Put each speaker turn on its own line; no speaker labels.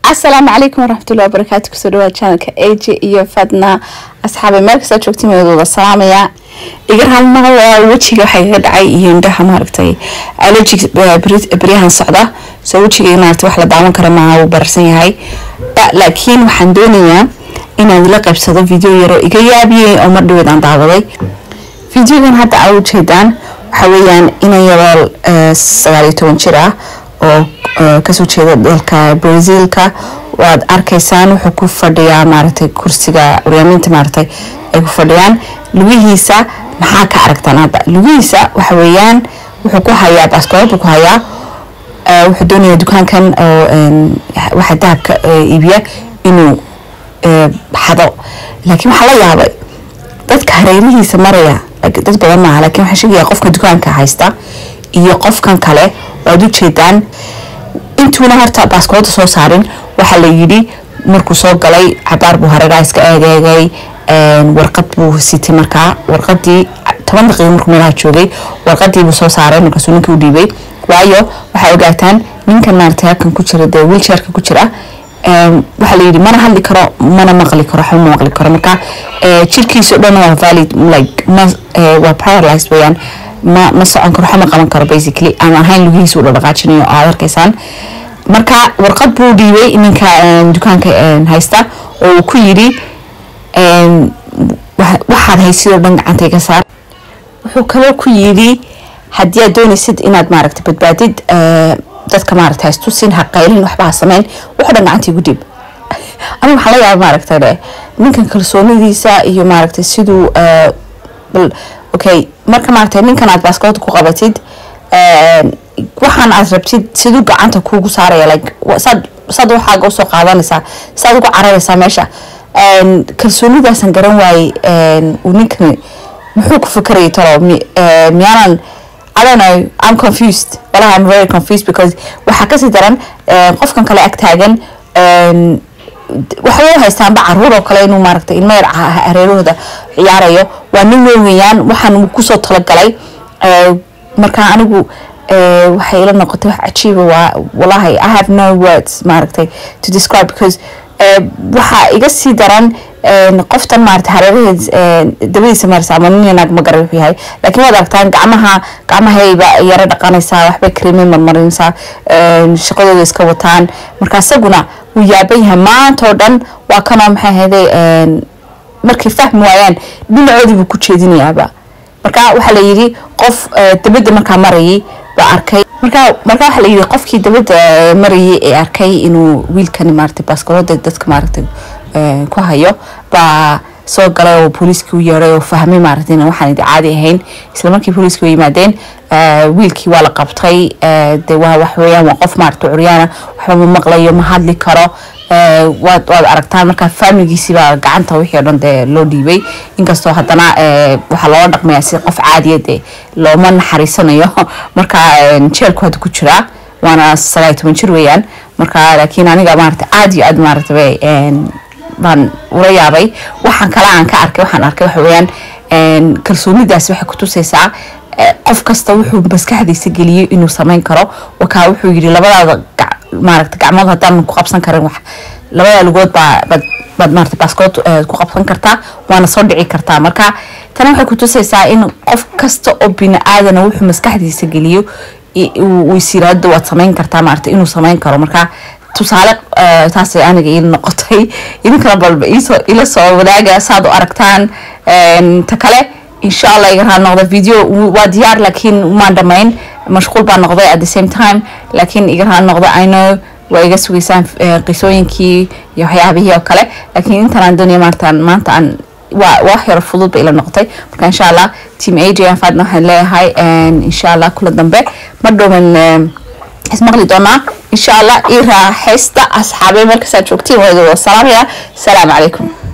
asalaamu calaykum waraxmatullahi wabarakaatu kusoo dhawaad channelka aj iyo fadna asxaabe meel kastoo joogtiin wadooda salaamaya iga raalmaha waa wejiga waxaa iga dhacay iyo indhaha maaragtay allergic beryahan socda soo wejiga maaragtay wax la daawan kara maaha wuu bararsan yahay laakiin waxaan doonayaa inaad la qaybsado video yaroo iga yaabiyey oo mar dhaweed aan daawaday videogan hadda aa ujeedaan waxaa weeyaan inan yaroo sagaal iyo toban jir ah oo kasoo jeeda dalka brazilka waad arkaysaan wuxuu ku fadhiyaa maaragtay kursiga curyaaminta maaragtay ay ku fadhiyaan lugihiisa maxaa ka aragtaan hadda lugihiisa waxa weeyaan wuxuu ku hayaa baaskoolad buu ku hayaa wuxuu doonayaa dukaankan oo waxa dahabka iibiya inuu xado laakiin waxaa la yaabay dadka hareerihiisa maraya dad badan maaha laakiin waxaa sheegaya qofka dukaanka haysta iyo qofkan kale waad u jeedaan intuuna horta baaskoolada soo saarin waxaa la yidhi markuu soo galay cabaar buu hareeraha iska eegeegay warqad buu sitay markaa warqadii toban daqiiqa markuu meelaha joogay warqadii buu soo saaray markaasuu ninkii u dhiibay waayo waxaa ogaataan ninkan maaragtay halkan ku jira dee wheelchairka ku jira waxaa la yidhi mana hadli karo mana maqli karo waxba ma maqli karo marka jirkiisa o dhan waa valid like ma waa paralyzed weeyaan ma ma socon karo waxba ma qaban karo basically aan ahayn lugihiisa u dhaqaajinayo oo aad arkaysaan marka warqad buu dhiibay ninka dukaanka haysta oo uu ku yidhi waxaad haysidoo dhan gacantay ka saar wuxuu kaloo ku yidhi haddii aad doonaysid inaad maaragtay badbaadid dadka maaragtay haystusin ha qaylin waxba ha sameyn wuxuu dhan gacantii gu dhiib aniga waxaa la yaaba maaragtay dhe ninkan kalsoonidiisa iyo maaragtay siduu okay marka maaragtay ninkan aad baaskoolada ku qabatid waxaan aad rabtid siduu gacanta kuugu saaraya like saad saad waxaaga usoo qaadanaysaa saad ugu cararaysaa meesha kalsoonidaasan garan waayey uu ninkan muxuu ku fikrayay talo miyaanan I don't know I'm confused walahi I'm very confused because waxaa kasii daran qofkan kale ag taagan waxay u haystaanba caruur oo kale inuu maaragtay ilmo yar hareerahooda ciyaarayo waa nin weyn weeyaan waxaan kusoo talagalay marka anigu waxay ila noqotay wax cajiiba waa walahi I have no words maaragtay to describe because waxaa iga sii daran qoftan maarata hareeraheed dabadiisa marsa ama nin naag ma garan wuxuu yahay laakiin waad aragtaan gacmaha gacmahayba yara dhaqanaysaa waxbay kareemay marmarinaysaa shaqadooda iska wataan marka isaguna wuu yaaban yahay maanta oo dhan waa kanoo maxay ahayday markay fahmi waayaan dhinacoodii buu ku jeedinayaaba marka waxaa la yidhi qof dabadda markaa marayay baa arkay marka marka waxaa la yidhi qofkii dabadda marayay ee arkay inuu wiilkani maaragtay baaskoolada dadka maaragtay ku hayo baa soo galay oo booliiskii u yeeray oo fahmay maaragtay in waxaan idi caadi ahayn isla markii booliiskii u yimaadeen wiilkii waa la qabtay de waa wax weeyaan waa qof maaragtay curyaana waxba ma maqlayo ma hadli karo waad waad aragtaan marka faamiligiisii baa gacanta wixii o dhan dee loo dhiibay inkastoo haddana waxaa loola dhaqmayaa si qof caadiya dee looma naxariisanayo marka jeelku hadda ku jiraa waana sagaal toban jir weeyaan marka laakiin aniga maaragtay aad iyo aad maaragtay baan ula yaabay waxaan kale aan ka arkay waxaan arkay waxa weeyaan kalsoonidaasi waxay kutusaysaa qof kasta wuxuu maskaxdiisa geliyey inuu samayn karo wakaa wuxuu yidhi labadaada maaragta gacmood haddaan ku qabsan karin wax labada lugood baa bad baad maarata baaskood ku qabsan kartaa waana soo dhici kartaa marka tani waxay kutusaysaa in qof kasta oo bini aadana wuxuu maskaxdiisa geliyo uu is yiraahdo waad samayn kartaa maarata inuu samayn karo marka tusaale taasay aniga ii noqotay idinkana balba iisoo ila soo wadaaga saad u aragtaan ta kale insha allah iga raa noqda video waa diyaar laakiin maan dhamayn mashquul baa noqday at the same time laakiin iga raa noqda i know waa iga sugaysaan qisooyinkii iyo waxyaabihii oo kale laakiin intan aan doonaya maartaan maanta aan waa wax yaro fudud ba ila noqotay marka insha allah team aj aan faadna waxaan leeyahay insha allah kula dambe ma dhowman ismaqli doonaa insha allah ii raaxaysta asxaabey markasaad joogtiin waa salaamaya asalaamu calaykum